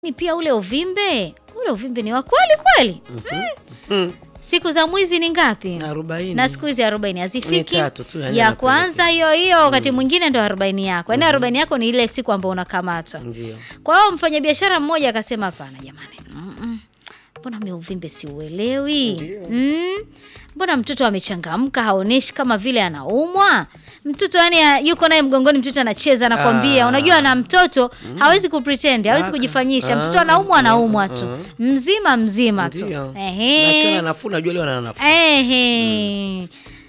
Ni pia ule uvimbe, ule uvimbe ni wa kweli kweli. Mm. Siku za mwizi ni ngapi? Arobaini. Na siku hizi arobaini hazifiki. Ni tatu tu, yani ya anapeleka. kwanza hiyo hiyo, wakati mwingine ndo arobaini yako. Yaani arobaini yako ni ile siku ambayo unakamatwa. Ndio. Kwa hiyo mfanyabiashara mmoja akasema hapana jamani. Mm-mm. Mbona mimi uvimbe siuelewi? Ndio. Mm? Mbona mtoto amechangamka haoneshi kama vile anaumwa? Mtoto yani yuko naye mgongoni, mtoto anacheza anakwambia. Ah. Unajua na mtoto hawezi kupretend, hawezi Aka. kujifanyisha. Mtoto Ah, anaumwa ah, anaumwa tu. ah. Mzima mzima tu. Ndio. Na Ehe. akiwa na nafuu najua leo ana nafuu. Ehe.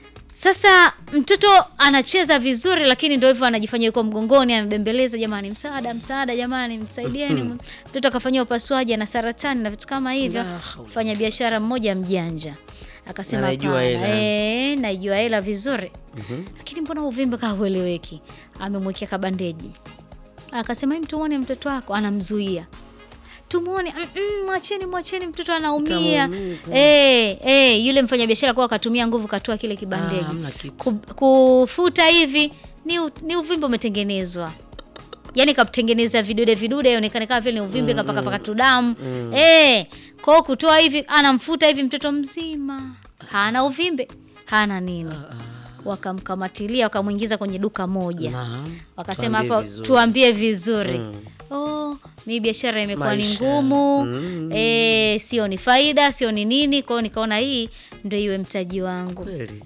Sasa mtoto anacheza vizuri, lakini ndio hivyo anajifanya yuko mgongoni, amebembeleza, jamani, msaada, msaada, jamani, msaidieni. Mtoto akafanyiwa upasuaji na saratani na vitu kama hivyo. La haula. Fanya biashara mmoja mjanja akasema, Anaijua hapana, hela. eh, naijua hela vizuri, lakini mbona uvimbe kaueleweki? Amemwekea kabandeji, akasema, "Hem, tumuone mtoto wako, anamzuia tumuone mm, mm, mwacheni mwacheni mtoto anaumia Utamuumiza. eh eh yule mfanyabiashara kwa akatumia nguvu katoa kile Ah, kibandeji hamna kitu. Ku, kufuta hivi ni, u- ni uvimbe umetengenezwa yaani katengeneza vidude vidude ionekane kama vile ni uvimbe kapaka paka tu damu eh kwa hiyo kutoa hivi anamfuta hivi mtoto mzima hana uvimbe hana nini wakamkamatilia wakamwingiza kwenye duka moja Naam. wakasema Tuambie hapo vizuri. tuambie vizuri oh, mi biashara imekuwa ni Maisha. ngumu Mm. eh, sio ni faida sio ni nini kwao nikaona hii ndo iwe mtaji wangu Kweli.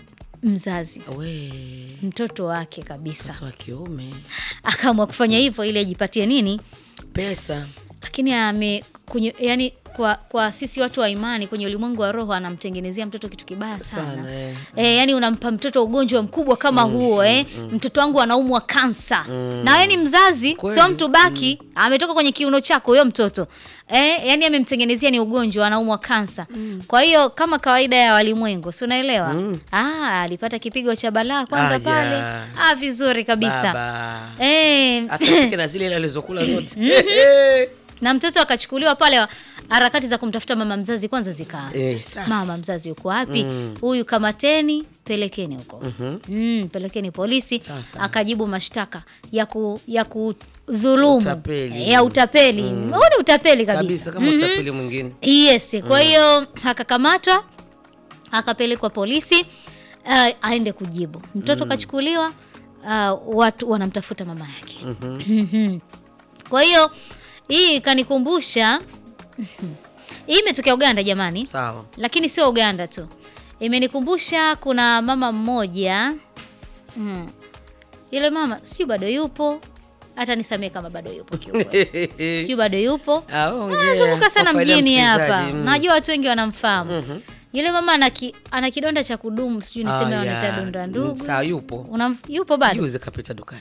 mzazi We. mtoto wake kabisa Mtoto wa kiume. akaamua kufanya hivyo ili ajipatie nini Pesa. lakini ame kunye, yani kwa, kwa sisi watu wa imani kwenye ulimwengu wa roho anamtengenezea mtoto kitu kibaya sana, Sana, eh. Eh, yani unampa mtoto ugonjwa mkubwa kama huo eh. Mtoto wangu anaumwa kansa na wewe ni mzazi Kweli. sio mtu baki ametoka kwenye kiuno chako huyo mtoto eh, yani amemtengenezea ni ugonjwa anaumwa kansa kwa hiyo kama kawaida ya walimwengu si unaelewa ah, alipata kipigo cha balaa kwanza Aya. pale ah, vizuri kabisa Baba. eh, Atapike na zile ile alizokula zote. na mtoto akachukuliwa pale harakati za kumtafuta mama mzazi kwanza zikaanza Eh, safi. mama mzazi yuko wapi huyu kamateni pelekeni huko mm, pelekeni polisi Sasa. akajibu mashtaka ya ku, ya kudhulumu Utapeli. Eh, ya utapeli huu ni utapeli kabisa, Kabisa kama Mhm. utapeli mwingine. Yes, kwa hiyo akakamatwa akapelekwa polisi uh, aende kujibu. Mtoto kachukuliwa, uh, watu wanamtafuta mama yake. Mhm. Kwa hiyo hii ikanikumbusha hii imetokea Uganda jamani, Sawa. lakini sio Uganda tu, imenikumbusha kuna mama mmoja mm. Yule mama sijui bado yupo, hata nisamee kama bado yupo kiukweli, sijui bado yupo Ah, ongea. anazunguka sana Kwa faida ya mjini hapa msikilizaji. Mm. najua watu wengi wanamfahamu yule mama ana, ki, ana kidonda cha kudumu sijui niseme Ah, wanaita ya. donda ndugu Sawa yupo. Una, yupo bado Juzi kapita dukani.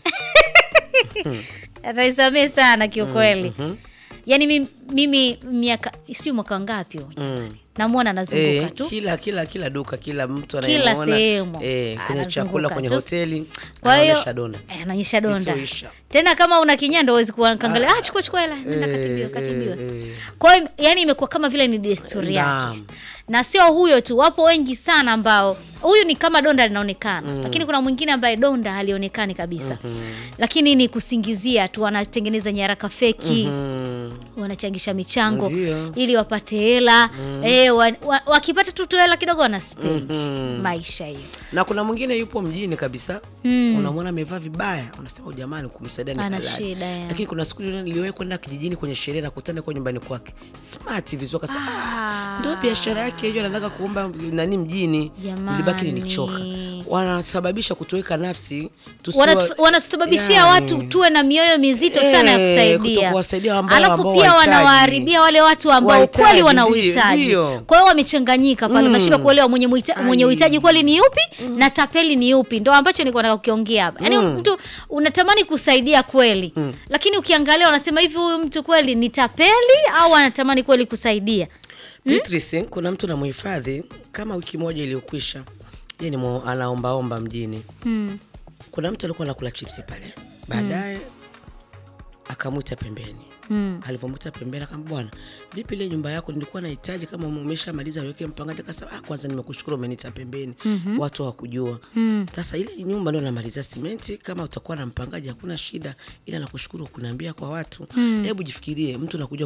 ataisamee sana kiukweli yaani mimi, mimi miaka sijui mwaka ngapi huyu Mm. namwona anazunguka Eh, tu kila kila kila duka kila mtu Kila anayemuona, sehemu. eh, kwenye Anazunguka chakula kwenye tu. hoteli kwa hiyo anaonyesha donut. eh, anaonyesha donda Isioisha. tena kama una kinyando huwezi kuangalia ah, chukua chukua hela nenda Eh, katibiwa katibiwa eh, eh. kwa hiyo yani imekuwa kama vile ni desturi yake Naam. na sio huyo tu wapo wengi sana ambao huyu ni kama donda linaonekana lakini kuna mwingine ambaye donda halionekani kabisa lakini ni kusingizia tu wanatengeneza nyaraka feki Mm. wanachangisha michango Ndio. ili wapate hela eh, wa, wa, wakipata tu tu hela kidogo wana spend maisha hiyo na kuna mwingine yupo mjini kabisa Mm. unamwona amevaa vibaya unasema "Huyu jamani kumsaidia ni Ana halali." shida, ya. lakini kuna siku ile niliwahi kwenda kijijini kwenye sherehe na kutana kwa nyumbani kwake smart vizuri akasema Ah. ah, ndio biashara yake hiyo anataka kuomba nani mjini Jamani. nilibaki nilichoka wanasababisha kutoweka nafsi tusiwa- Wanatu- wanatusababishia Yani, watu tuwe na mioyo mizito sana ya Eh, kusaidia kutokuwasaidia ambao- alafu ambao pia wahitaji. wanawaharibia wale watu ambao Wahitaji, kweli wana ndio, uhitaji ndio. kwa hiyo wamechanganyika pale unashindwa kuelewa mwenye muhita- mwenye Ai. uhitaji kweli ni yupi na tapeli ni yupi ndo ambacho nilikuwa nataka kukiongea hapa yaani mtu unatamani kusaidia kweli lakini ukiangalia unasema hivi huyu mtu kweli ni tapeli au anatamani kweli kusaidia Beatrice, kuna mtu namhifadhi kama wiki moja iliyokwisha ye ni mo- anaombaomba mjini mm. kuna mtu alikuwa anakula chipsi pale baadaye akamwita pembeni Mm. alivyomkuta pembeni akamwambia bwana vipi ile nyumba yako nilikuwa nahitaji kama umeshamaliza weke mpangaji akasema ah kwanza nimekushukuru umenita pembeni watu hawakujua sasa ile nyumba ndio namalizia simenti kama utakuwa na mpangaji hakuna shida ila nakushukuru kuniambia kwa watu hebu jifikirie mtu nakuja